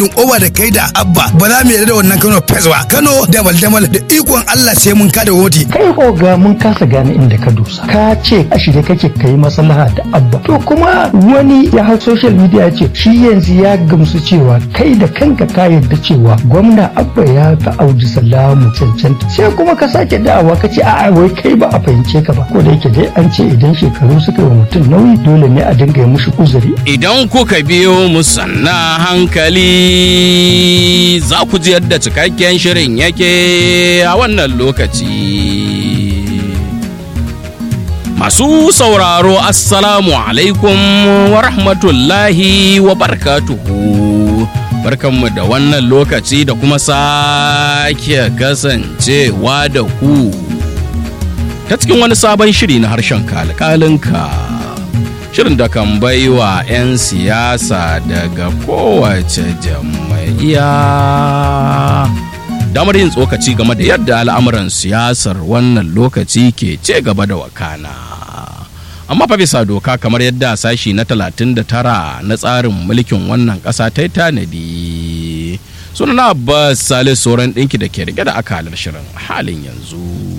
handin over da kai da abba ba za mu yarda da wannan kano fes ba kano damal damal da ikon allah sai mun kada woti kai oga mun kasa gane inda ka dosa ka ce a shirye kake kai maslaha da abba to kuma wani ya hau social media ce shi yanzu ya gamsu cewa kai da kanka ka yarda cewa gwamna abba ya fi audu salamu cancanta sai kuma ka sake da'awa ka ce a'a wai kai ba a fahimce ka ba ko da yake dai an ce idan shekaru suka yi wa mutum nauyi dole ne a dinga yi mushi uzuri Idan kuka biyo mu sanna hankali za ku ji yadda cikakken shirin yake a wannan lokaci. Masu sauraro Assalamu alaikum wa rahmatullahi wa barkatuhu. Barkanmu da wannan lokaci da kuma sake kasancewa da ku. Ta cikin wani sabon shiri na harshen kalkalinka. Shirin da kan baiwa 'yan siyasa daga kowace jam'iyya. damar yin tsokaci game da yadda al'amuran siyasar wannan lokaci ke ce gaba da wakana amma fa bisa doka kamar yadda sashi na 39 na tsarin mulkin wannan ƙasa ta yi tanadi sunana abbas salis sauran ɗinki da ke rike da akalar shirin halin yanzu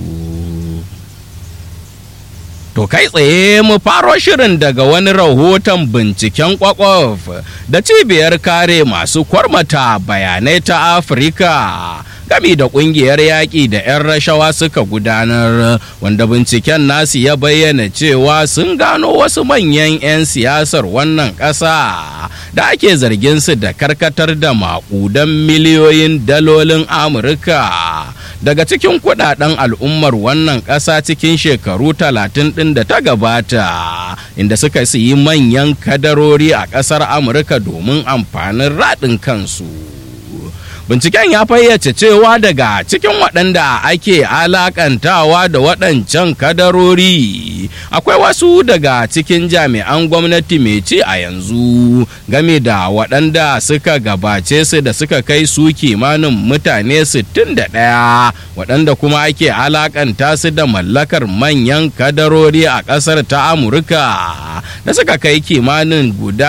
To kai tsaye mu faro shirin daga wani rahoton binciken kwakwaf da cibiyar kare masu kwarmata bayanai ta Afirka gami da kungiyar yaƙi da 'yan rashawa suka gudanar wanda binciken nasu ya bayyana cewa sun gano wasu manyan 'yan siyasar wannan ƙasa da ake zargin su da karkatar da maƙudan miliyoyin dalolin Amurka. daga cikin kudaden al'ummar wannan ƙasa cikin shekaru talatin ɗin da ta gabata inda suka yi manyan kadarori a ƙasar amurka domin amfanin raɗin kansu binciken ya fayyace cewa daga cikin waɗanda ake alakantawa da waɗancan kadarori akwai wasu daga cikin jami'an gwamnati mai ci a yanzu game da waɗanda suka gabace su da suka kai su kimanin mutane 61 waɗanda kuma ake alakanta su da mallakar manyan kadarori a ƙasar ta amurka da suka kai kimanin guda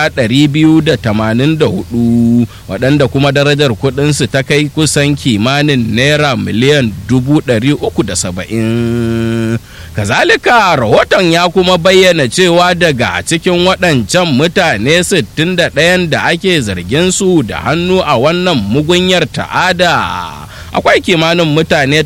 284 waɗanda kuma darajar kuɗinsu ta kai kusan kimanin naira miliyan 370 kazalika rahoton ya kuma bayyana cewa daga cikin waɗancan mutane 61 da ake zargin su da hannu a wannan mugunyar ta'ada akwai kimanin mutane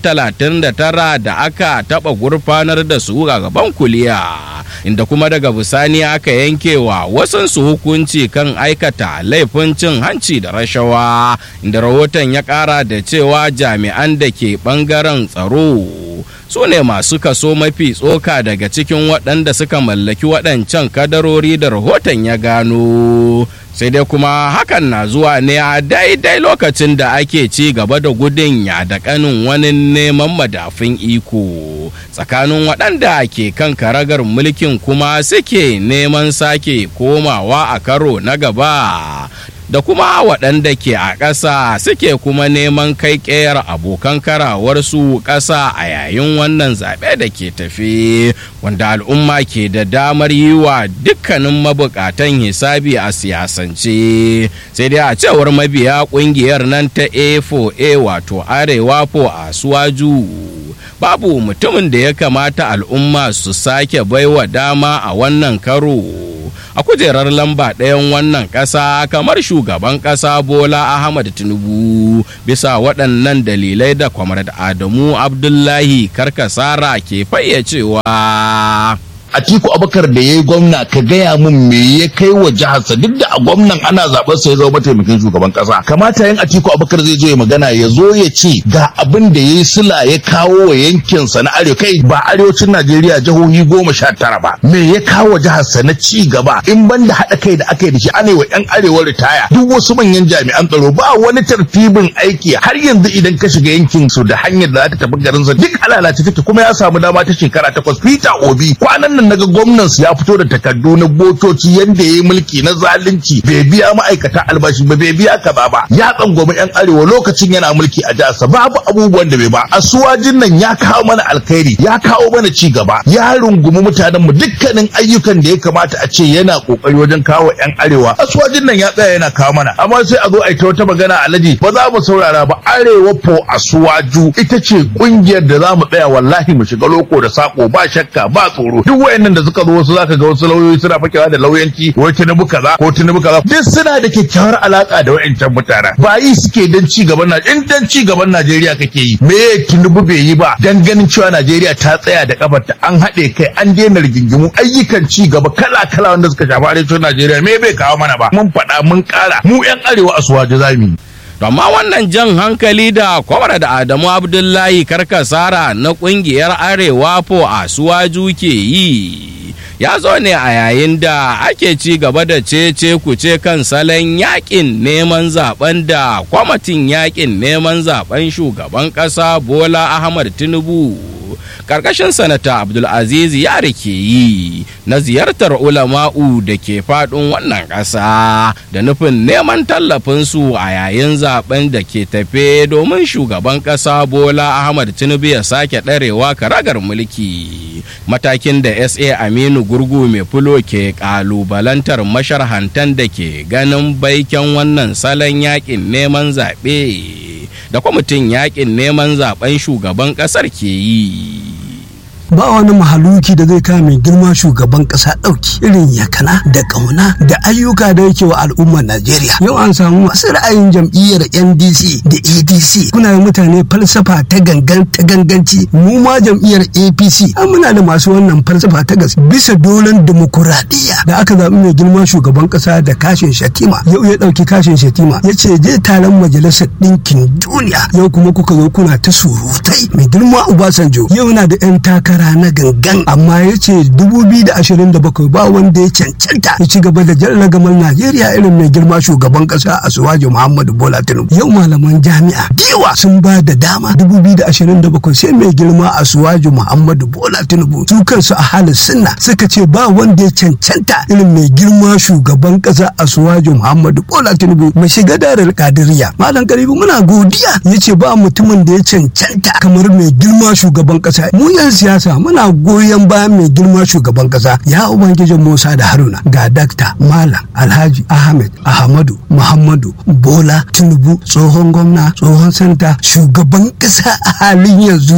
39 da aka taɓa gurfanar da su a gaban kuliya inda kuma daga bisani aka yanke wa wasansu hukunci kan aikata laifin cin hanci da rashawa inda rahoton ya ƙara da cewa jami'an da ke ɓangaren tsaro su ne masu kaso mafi tsoka daga cikin waɗanda suka mallaki waɗancan kadarori da rahoton ya gano sai dai kuma hakan na zuwa ne a daidai lokacin da ake ci gaba da gudun ya da kanin wani neman madafin iko tsakanin waɗanda ke kan karagar mulkin kuma suke neman sake komawa a karo na gaba da kuma waɗanda ke a ƙasa suke kuma neman kai ƙeyar abokan karawarsu ƙasa a yayin wannan zaɓe da ke tafi wanda al'umma ke da damar yi wa dukkanin mabukatan hisabi a siyasance sai dai a cewar mabiya ƙungiyar nan ta a4a wato arewa po a suwaju babu mutumin da ya kamata al'umma su sake baiwa dama a wannan karo a kujerar lamba ɗayan wannan ƙasa kamar shugaban ƙasa bola ahmad tinubu bisa waɗannan dalilai da kwamar adamu abdullahi karkasara ke fayyacewa Atiku Abubakar da ya yi gwamna ka gaya mun me ya kai wa jiharsa duk da a gwamnan ana zaɓar sa ya zama mataimakin shugaban ƙasa. Kamata yin Atiku Abubakar zai zo ya magana ya zo ya ce ga abin da ya yi sila ya kawo wa yankinsa na arewa kai ba arewacin Najeriya jihohi goma sha tara ba. Me ya kawo jiharsa na ci gaba in ban da haɗa kai da aka yi da shi ana yi wa 'yan arewa ritaya duk wasu manyan jami'an tsaro ba wani tartibin aiki har yanzu idan ka shiga yankin su da hanyar da za ta tafi garinsa duk alalace take kuma ya samu dama ta shekara takwas Peter Obi kwanan nan nan naga gwamnan su ya fito da takardu na botoci yanda yayi mulki na zalunci bai biya ma'aikata albashi ba bai biya kaza ba ya tsangwami yan arewa lokacin yana mulki a jihar babu abubuwan da bai ba asuwajin nan ya kawo mana alkhairi ya kawo mana ci gaba ya rungumi mutanen mu dukkanin ayyukan da ya kamata a ce yana kokari wajen kawo yan arewa asuwajin nan ya tsaya yana kawo mana amma sai a zo a yi ta wata magana alaji ba za mu saurara ba arewa po asuwaju ita ce kungiyar da za mu tsaya wallahi mu shiga loko da sako ba shakka ba tsoro duk wayannan da suka zo wasu zaka ga wasu lauyoyi suna fakewa da lauyanci wai tinubu kaza ko tinubu kaza duk suna da kyakkyawar alaka da wayancan mutanen ba yi suke dan ci gaban na in dan ci gaban Najeriya kake yi me tinubu bai yi ba dan ganin cewa Najeriya ta tsaya da kafarta an haɗe kai an daina rigingimu ayyukan ci gaba kala kala wanda suka shafi arewacin Najeriya me bai kawo mana ba mun faɗa mun ƙara mu yan arewa a suwaje zamu yi amma wannan jan hankali da kwamar da adamu abdullahi karkasara na kungiyar arewa po a suwaju ke yi ya zo ne a yayin da ake ci gaba da cece kuce kan salon yakin neman zaben da kwamitin yakin neman zaben shugaban kasa bola ahmad tinubu karkashin sanata abdulaziz ya rike yi na ziyartar ulama'u da ke faɗin wannan ƙasa da nufin neman tallafinsu a yayin zaben da ke tafe domin shugaban ƙasa bola ahmad tinubu ya sake ɗarewa karagar mulki matakin da sa aminu gurgu mai fulo ke ƙalubalantar masharhantan da ke ganin baiken wannan salon yakin neman zaɓe da kwamitin yakin neman zaben shugaban ƙasar ke yi ba wani mahaluki da zai kawo mai girma shugaban kasa ɗauki irin yakana da ƙauna da ayyuka da yake wa al'ummar Najeriya. Yau an samu masu ra'ayin jam'iyyar NDC da ADC kuna yi mutane falsafa ta gangan ta ganganci mu ma jam'iyyar APC an muna da masu wannan falsafa ta gas bisa dolen dimokuraɗiyya da aka zaɓi mai girma shugaban kasa da kashin shatima yau ya ɗauki kashin shatima ya ce je taron majalisar ɗinkin duniya yau kuma kuka zo kuna ta surutai mai girma Obasanjo yau na da 'yan takara takara na gangan amma ya ce 2027 ba wanda ya cancanta ya ci gaba da jan ragamar najeriya irin mai girma shugaban kasa a suwaji muhammadu bola tinubu yau malaman jami'a diwa sun ba da dama 2027 sai mai girma a suwaji muhammadu bola tinubu su kansu a halin sunna suka ce ba wanda ya cancanta irin mai girma shugaban kasa a suwaji muhammadu bola tinubu mai shiga darar kadiriya malam karibu muna godiya ya ce ba mutumin da ya cancanta kamar mai girma shugaban kasa mu yan siyasa muna goyon bayan mai girma shugaban kasa ya ubangijin musa da haruna ga dakta malam alhaji ahmed ahmadu muhammadu bola tinubu tsohon gwamna tsohon santa shugaban kasa a halin yanzu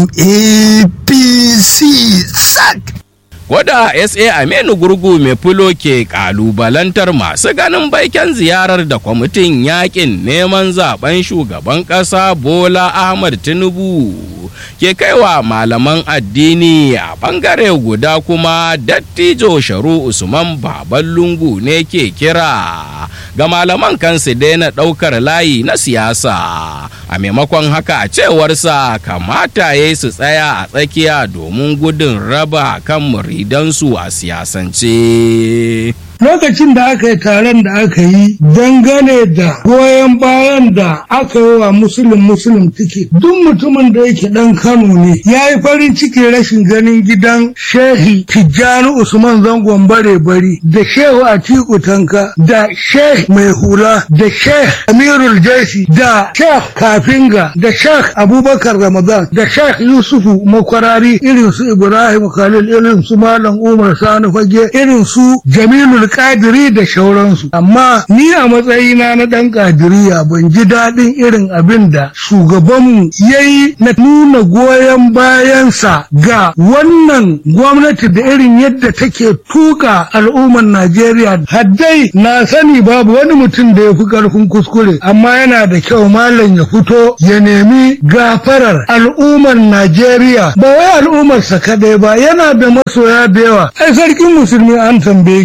apc sac Wada SA Aminu Gurgu mai fulo ke kalubalantar masu ganin baiken ziyarar da kwamitin yakin neman zaben shugaban ƙasa Bola Ahmad Tinubu ke kaiwa malaman addini a bangare guda kuma dattijo sharu Usman Baban Lungu ne ke kira ga malaman kansu daina ɗaukar layi na siyasa a maimakon haka a cewarsa kamata ya su tsaya a tsakiya domin gudun raba kan muridansu a siyasance. lokacin da aka yi taron da aka yi dangane da goyon bayan da aka yi wa musulun musulun tike duk mutumin da yake dan kano ne ya yi farin ciki rashin ganin gidan shehi tijjani usman zangon bare bari da shehu atiku tanka da shehi mai hula da shehi amirul jaisi da shehi kafinga da shehi abubakar ramadan da shehi yusufu makwarari irin su ibrahim khalil irin su malam umar sani fage irin su jamilul kadiri da shauransu amma ni a matsayina na ɗan kadiriya ban ji daɗin irin abin da shugabanmu ya yi na nuna goyon bayansa ga wannan gwamnati da irin yadda take tuka al'ummar najeriya haddai na sani babu wani mutum da ya fi ƙarfin kuskure amma yana da kyau malam ya fito ya nemi gafarar al'ummar najeriya ba wai al'ummarsa kadai ba yana da masoya da yawa ai sarkin musulmi an tambaye abin da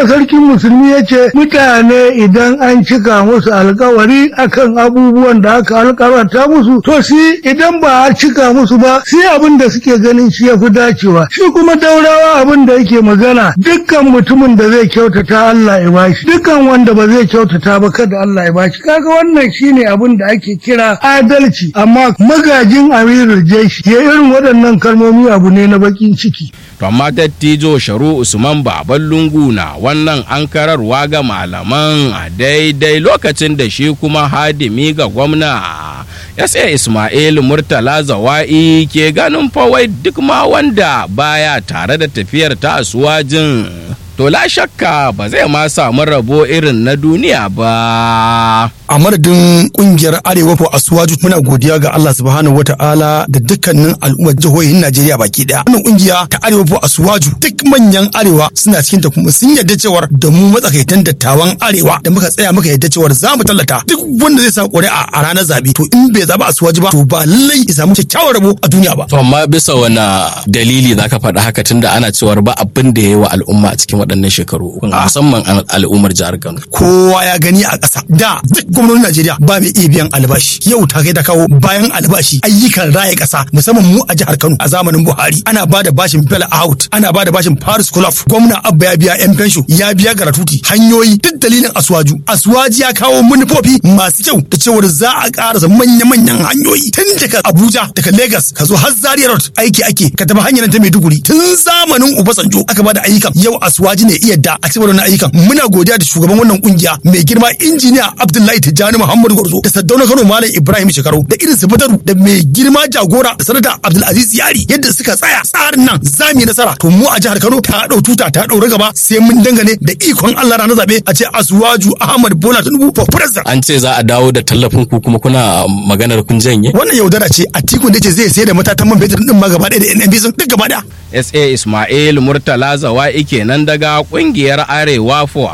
sarkin musulmi ya ce mutane idan an cika musu alkawari akan abubuwan da aka alkawarta musu to shi idan ba a cika musu ba sai abin da suke ganin shi ya fi dacewa shi kuma daurawa abin da yake magana dukkan mutumin da zai kyautata Allah ya bashi dukkan wanda ba zai kyautata ba kada Allah ya bashi kaga wannan shine abin da ake kira adalci amma magajin amirul jeshi ya irin waɗannan kalmomi abu ne na bakin ciki To amma dattijo Sharu Usman Baban Lungu na wannan ankararwa ga malaman a daidai lokacin da shi kuma hadimi ga gwamna. SA Ismail Murtala Zawa'i ke ganin fawai duk ma wanda baya tare da tafiyar ta asuwajin. To la shakka ba zai ma samu rabo irin na duniya ba. a madadin kungiyar arewa for asuwaju muna godiya ga Allah subhanahu wataala da dukkanin al'ummar jihohin Najeriya baki daya wannan kungiya ta arewa for asuwaju duk manyan arewa suna cikin ta kuma sun yarda cewar da mu matsakaitan dattawan arewa da muka tsaya muka yarda cewar za mu tallata duk wanda zai sa ƙuri'a a ranar zabe to in bai zaba asuwaju ba to ba lallai ya samu kyakkyawar rabo a duniya ba To amma bisa wani dalili za ka faɗa haka tunda ana cewar ba abin da ya yi wa al'umma a cikin waɗannan shekaru musamman al- al'ummar jihar Kano. kowa ya gani a ƙasa da duk gwamnonin Najeriya ba mai iya biyan albashi yau ta kai ta kawo bayan albashi ayyukan raya ƙasa musamman mu a jihar Kano a zamanin Buhari ana ba da bashin Bell out ana ba da bashin Paris Club gwamna Abba ya biya yan fensho ya biya garatuti hanyoyi duk dalilin Aswaju Aswaji ya kawo manufofi masu kyau da cewar za a ƙarasa manya-manyan hanyoyi tun daga Abuja daga Lagos ka zo har Zaria Road aiki ake ka tafi hanyar ta Maiduguri tun zamanin Obasanjo aka ba da ayyukan yau Aswaji ne iya da a cikin wannan ayyukan muna godiya da shugaban wannan kungiya mai girma injiniya Abdullahi Tijjani Muhammadu Gwarzo da Saddauna Kano Malam Ibrahim Shekaru da irin su Badaru da mai girma jagora da sanata Abdulaziz Yari yadda suka tsaya tsarin nan za mu yi nasara to mu a jihar Kano ta dau tuta ta daura gaba sai mun dangane da ikon Allah ranar zabe a ce Aswaju Ahmad Bola Tinubu for president An ce za a dawo da tallafin ku kuma kuna maganar kun janye? wannan yaudara ce a tikun da ce zai sayar da matatan man fetur din ma gaba ɗaya da NNB sun duk gaba ɗaya SA Ismail Murtala Zawa'i kenan daga kungiyar Arewa for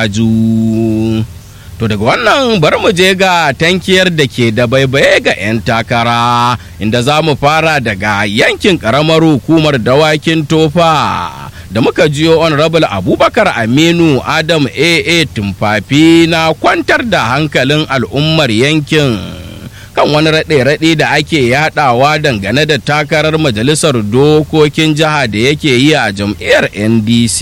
Asuwaju. To daga wannan bari mu je ga tankiyar da ke da baibaye ga 'yan takara inda za mu fara daga yankin karamar hukumar dawakin tofa da muka jiyo honorable abubakar aminu adam aa tumfafi na kwantar da hankalin al'ummar yankin kan wani raɗe-raɗe da ake yadawa dangane da takarar majalisar dokokin jiha da yake yi a jam'iyyar ndc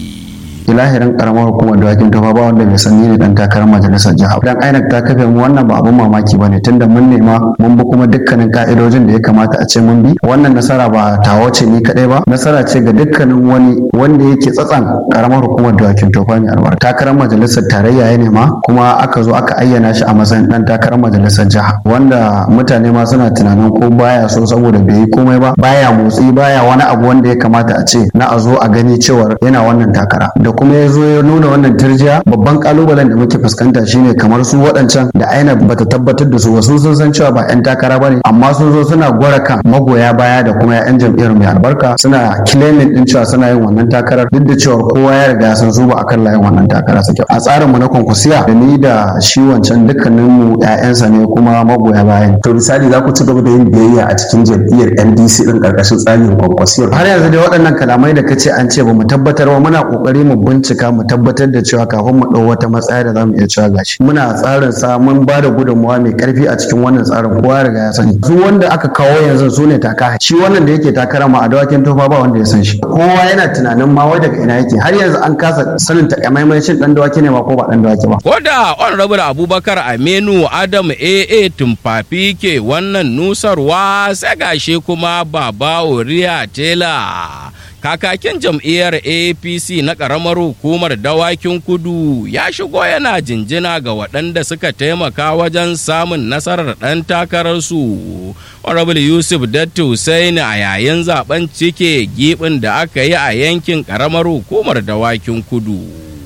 ilahirin karamar hukumar dawakin tofa ba wanda bai san ni ne dan takarar majalisar jiha dan INEC ta kafe mu wannan ba abun mamaki bane tunda mun nema mun bi kuma dukkanin ka'idojin da ya kamata a ce mun bi wannan nasara ba tawo ce ni kadai ba nasara ce ga dukkanin wani wanda yake tsatsan karamar hukumar dawakin tofa mai albarka takarar majalisar tarayya ya nema kuma aka zo aka ayyana shi a matsayin dan takarar majalisar jiha wanda mutane ma suna tunanin ko baya so saboda bai yi komai ba baya motsi baya wani abu wanda ya kamata a ce na a zo a gani cewar yana wannan takara da kuma ya zo ya nuna wannan turjiya babban kalubalen da muke fuskanta shine kamar su waɗancan da aina bata tabbatar da su wasu sun san cewa ba 'yan takara bane amma sun zo suna gwara kan magoya baya da kuma 'yan jam'iyyar mai albarka suna claiming din cewa suna yin wannan takarar duk da cewa kowa ya riga ya san su ba akan layin wannan takara suke a tsarin mu na konkusiya da ni da shi wancan dukkanin mu 'ya'yansa ne kuma magoya bayan to misali za ku ci gaba da yin biyayya a cikin jam'iyyar ndc din karkashin tsarin kwankwasiyar har yanzu dai waɗannan kalamai da kace an ce ba mu tabbatar ba muna kokari mu bincika mu tabbatar da cewa kafin mu ɗau wata matsaya da za mu iya cewa gashi muna tsarin sa mun ba da gudunmawa mai karfi a cikin wannan tsarin kowa riga ya sani su wanda aka kawo yanzu su ne taka shi wannan da yake takara ma a dawakin tofa ba wanda ya san shi kowa yana tunanin ma wai daga ina yake har yanzu an kasa sanin takamaimai shin dan dawaki ne ma ko ba dan dawaki ba ko da honorable abubakar aminu adam aa tumfafi ke wannan nusarwa sai gashi kuma baba oriya tela kakakin jam'iyyar apc na ƙaramar hukumar dawakin kudu ya shigo yana jinjina ga waɗanda suka taimaka wajen samun nasarar ɗan takararsu honorable yusuf datti Hussaini a yayin zaben cike gibin da aka yi a yankin ƙaramar hukumar dawakin kudu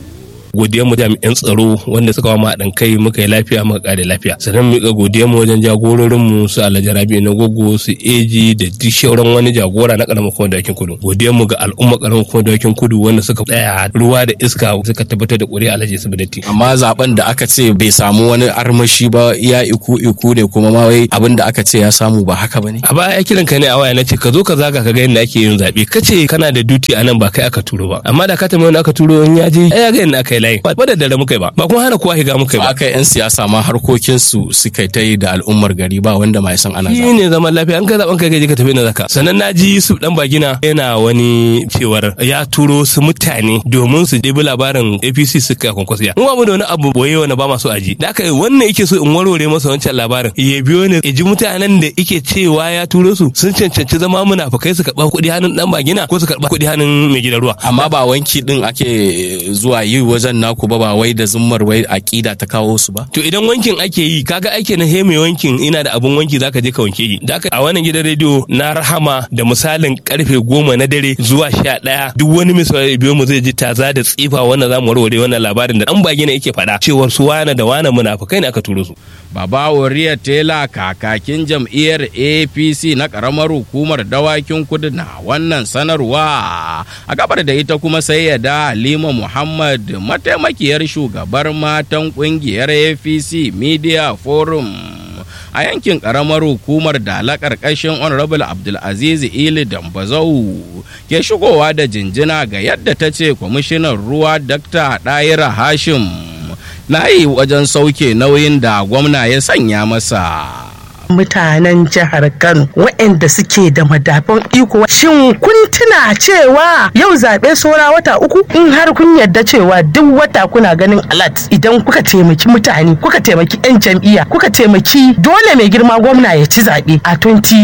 godiyar mu jami'an tsaro wanda suka wa haɗin kai muka yi lafiya muka kare lafiya sannan mu ga godiyar mu wajen jagororin mu su Alhaji Rabi na gogo su eji da duk shauran wani jagora na karamar kuma dawakin kudu godiyar mu ga al'umma karamar kuma dawakin kudu wanda suka tsaya ruwa da iska suka tabbatar da ƙuri'a Alhaji Sabidati amma zaben da aka ce bai samu wani armashi ba iya iku iku ne kuma ma wai abin da aka ce ya samu ba haka bane a baya kiran ka ne a waya nace ka zo ka zaga ka ga yadda ake yin zabe kace kana da duty a nan ba kai aka turo ba amma da ka tambaye wani aka turo in ya je ai ya ga yadda aka yi layi ba da dare muka yi ba ba kuma hana kowa higa muka yi ba aka yan siyasa ma harkokin su suka ta yi da al'ummar gari ba wanda mai san ana shi ne zaman lafiya an ka zaben kai je ka tafi na zaka sannan na ji Yusuf dan bagina yana wani cewar ya turo su mutane domin su ɗebi labarin APC suka kwankwasiya mu ba mu da wani abu boye wani ba masu aji da aka wannan yake so in warware masa wancan labarin ya biyo ne ya ji mutanen da yake cewa ya turo su sun cancanci zama munafukai su karɓa kuɗi hannun dan bagina ko su karɓa kuɗi hannun mai gidan ruwa amma ba wanki din ake zuwa yi wajen naku ba ba wai da zummar wai aƙida ta kawo su ba to idan wankin ake yi kaga ake na he mai wankin ina da abun wanki zaka je ka wanke yi da a wannan gidan rediyo na rahama da misalin karfe goma na dare zuwa sha ɗaya duk wani misali biyo mu zai ji taza da tsifa wannan zamu warware wannan labarin da dan bagina yake faɗa cewar su wane da wane munafukai ne aka turo su Baba Wariya Tela kakakin jam'iyyar APC na ƙaramar hukumar dawakin kudu na wannan sanarwa. A gabar da ita kuma sai ya da Halima Muhammad mataimakiyar shugabar matan ƙungiyar APC Media Forum. a yankin ƙaramar hukumar dala ƙarƙashin honorable abdulaziz ili dambazau ke shigowa da jinjina ga yadda ta ce kwamishinan ruwa dr ɗayira hashim na yi wajen sauke nauyin da gwamna ya sanya masa. mutanen jihar Kano waɗanda suke da madafan iko shin kun tuna cewa yau zaɓe saura wata uku in har kun yarda cewa duk wata kuna ganin alat idan kuka taimaki mutane kuka taimaki 'yan jam'iyya kuka taimaki dole mai girma gwamna ya ci zaɓe a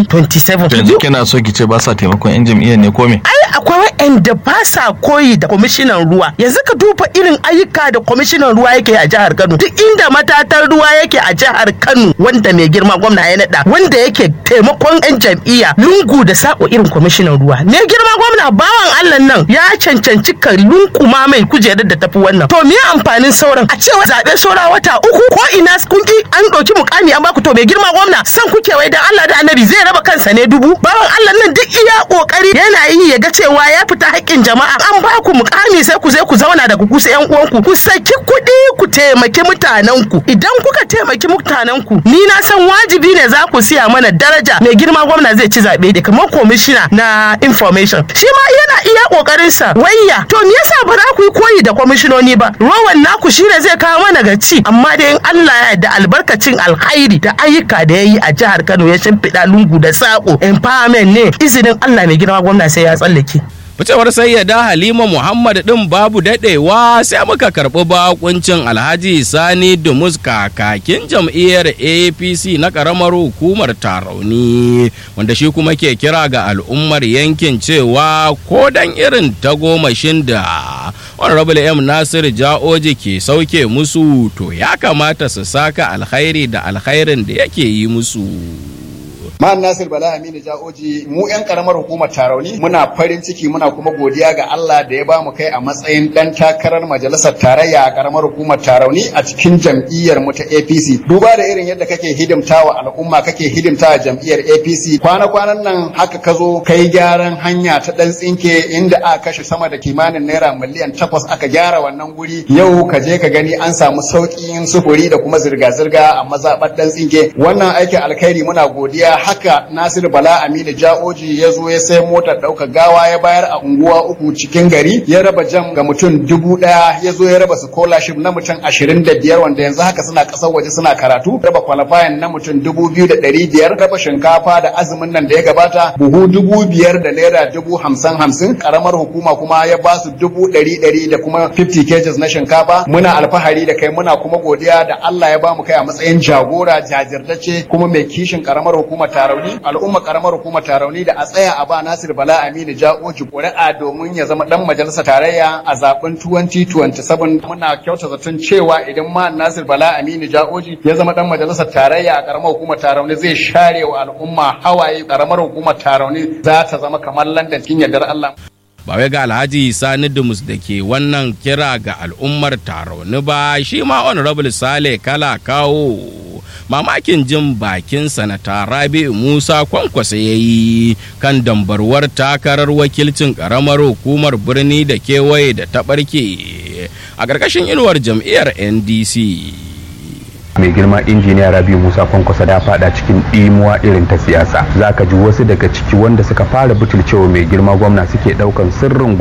2027 yanzu kina so ki ce ba sa taimakon 'yan jam'iyyar ne ko me ai akwai waɗanda ba sa koyi da kwamishinan ruwa yanzu ka duba irin ayyuka da kwamishinan ruwa yake a jihar Kano duk inda matatar ruwa yake a jihar Kano wanda mai girma gwamna ya naɗa wanda yake taimakon 'yan jam'iyya lungu da sako irin kwamishinan ruwa ne girma gwamna bawan Allah nan ya cancanci ka lunkuma mai kujerar da tafi wannan to me amfanin sauran a cewa zaɓe saura wata uku ko ina kun ki an ɗauki mukami an baku to mai girma gwamna san kuke wai dan Allah da annabi zai raba kansa ne dubu bawan Allah nan duk iya kokari yana yi ya ga cewa ya fita haƙƙin jama'a an baku mukami sai ku zai ku zauna da ku kusa yan uwanku ku saki kuɗi ku taimaki mutanenku idan kuka taimaki mutanenku ni na san wajibi ne za ku siya mana daraja mai girma gwamna zai ci zaɓe da kamar komishina na information shi ma yana iya ƙoƙarin sa wayya to me yasa ba za ku yi koyi da kwamishinoni ba rowan naku shine zai kawo mana ga ci amma dai in Allah ya yarda albarkacin alkhairi da ayyuka da ya yi a jihar Kano ya shimfiɗa lungu da saƙo empowerment ne izinin Allah mai girma gwamna sai ya tsallake. Ficewar sayyada Halima Muhammad ɗin babu daɗewa sai muka karɓi bakuncin Alhaji Sani Dumus kakakin jam'iyyar APC na ƙaramar hukumar Tarauni wanda shi kuma ke kira ga al'ummar yankin cewa ko dan irin tagomashin da Honorable M Nasir Ja'oji ke sauke musu to ya kamata su saka alkhairi da alkhairin da yake yi musu. Ma'an Nasir Bala Aminu Ja'oji mu 'yan karamar hukumar Tarauni muna farin ciki muna kuma godiya ga Allah da ya bamu kai a matsayin dan takarar majalisar tarayya a karamar hukumar Tarauni a cikin jam'iyyar mu ta APC. Duba da irin yadda kake hidimtawa al'umma kake hidimtawa jam'iyyar APC. Kwana-kwanan nan haka ka zo kai gyaran hanya ta dan tsinke inda aka kashe sama da kimanin naira miliyan takwas aka gyara wannan guri. Yau ka je ka gani an samu sauƙin sufuri da kuma zirga-zirga a mazaɓar dan tsinke. Wannan aikin alkhairi muna godiya haka Nasiru Bala Aminu Ja'oji ya zo ya sai motar ɗaukar gawa ya bayar a unguwa uku cikin gari ya raba jam ga mutum dubu ɗaya ya zo ya raba scholarship na mutum ashirin da biyar wanda yanzu haka suna ƙasar waje suna karatu raba qualifying na mutum dubu biyu da ɗari biyar raba shinkafa da azumin nan da ya gabata buhu dubu biyar da naira dubu hamsin hamsin ƙaramar hukuma kuma ya ba su dubu ɗari ɗari da kuma 50 kgs na shinkafa muna alfahari da kai muna kuma godiya da Allah ya ba mu kai a matsayin jagora jajirtacce kuma mai kishin ƙaramar hukumar tarauni al'umma karamar hukumar tarauni da a tsaya a ba Nasir Bala Aminu Ja'oji ƙuri'a domin ya zama dan majalisar tarayya a zaben 2027 muna kyauta zaton cewa idan ma Nasir Bala Aminu Ja'oji ya zama dan majalisar tarayya a karamar hukumar tarauni zai share wa al'umma hawaye karamar hukumar tarauni za ta zama kamar London kin yardar Allah ba wai ga alhaji sani dumus da ke wannan kira ga al'ummar tarauni ba shi ma honorable sale kala kawo mamakin jin bakin sanata rabi musa kwankwasa ya yi kan dambarwar takarar wakilcin karamar hukumar birni da kewaye da ta ɓarke a ƙarƙashin inuwar jam'iyyar ndc mai girma injiniya rabi musa kwankwasa da fada cikin ɗimuwa irin ta siyasa zaka ji wasu daga ciki wanda suka fara butulcewa mai girma gwamna suke ɗaukan sirrin